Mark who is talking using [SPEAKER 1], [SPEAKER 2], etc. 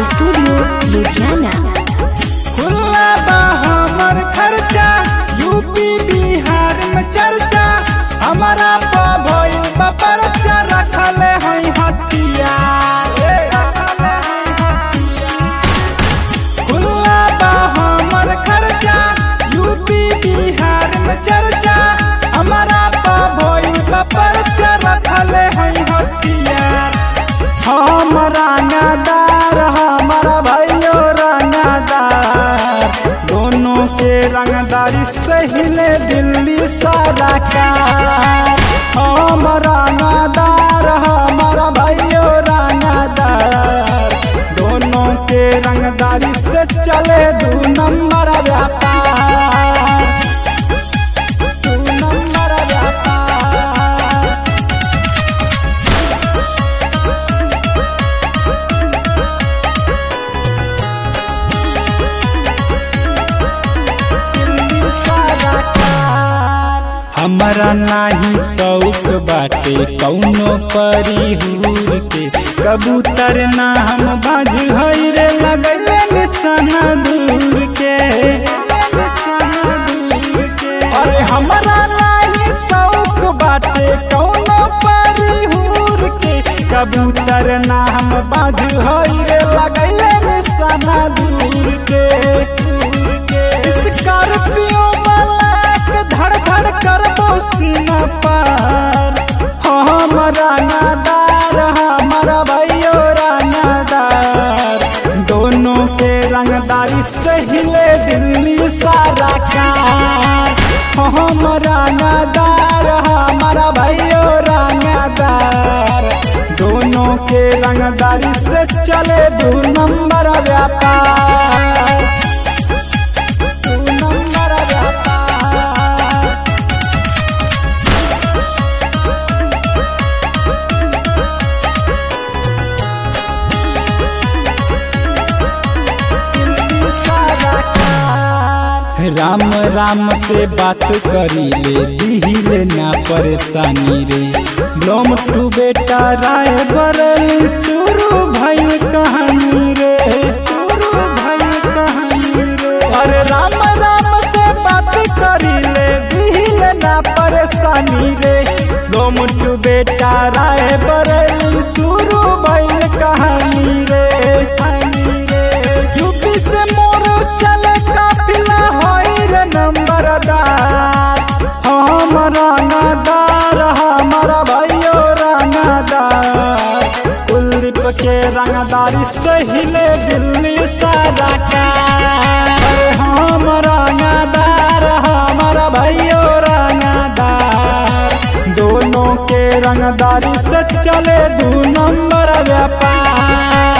[SPEAKER 1] Studio Ludhiana
[SPEAKER 2] खुला बा हमर खर्चा यूपी बिहार में चर्चा हमारा पा भइल बा परचा रखले हई हथियार ए, रखले हई हथियार। खुला बा हमर खर्चा यूपी बिहार में चर्चा हमारा पा भइल बा परचा रखले हई हथियार हम रंगदार हमारा भाइयों रंगदार दोनों के रंगदारी से हिले दिल्ली सारा कार हम रंगदार हमारा भाइयों रंगदार दोनों के रंगदारी से चले दू नंबर व्यापार दू नंबर व्यापार हमरा नाही शौक बाटे कौनो परिहूर के कबूतर ना हम बाज हई रे लगले निशाना दूर के अरे हमरा नाही शौक बाटे कौनो परिहूर के कबूतर ना हम बाज हई रे लगले निशाना दूर के स्कॉर्पियो मलाक धड़ धड़ करबो सीना पार हमारा नादार हमारा भाइयों रंगदार दोनों के रंगदारी से हिले दिल्ली सारा कार हमारा नादार हमारा भाइयों रंगदार दोनों के रंगदारी से चले दू नंबर व्यापार दू नंबर व्यापार राम राम से बात करी ले दिहिले ना परेशानी रे लोम टू बेटा राय बरली शुरू भइल कहानी रे शुरू भइल कहानी रे अरे राम राम से बात करी ले दिहिले ना परेशानी रे लोम टू बेटा राय बरली शुरू भइल कहानी रे कहानी रे यूपी से मोर चले काफिला होई रे नंबरदार हम रंगदार हमारा भाइयों रंगदार कुलदीप के रंगदारी से हिले दिल्ली सारा कार अरे हम रंगदार हमारा भाइयों रंगदार दोनों के रंगदारी से चले दू नंबर व्यापार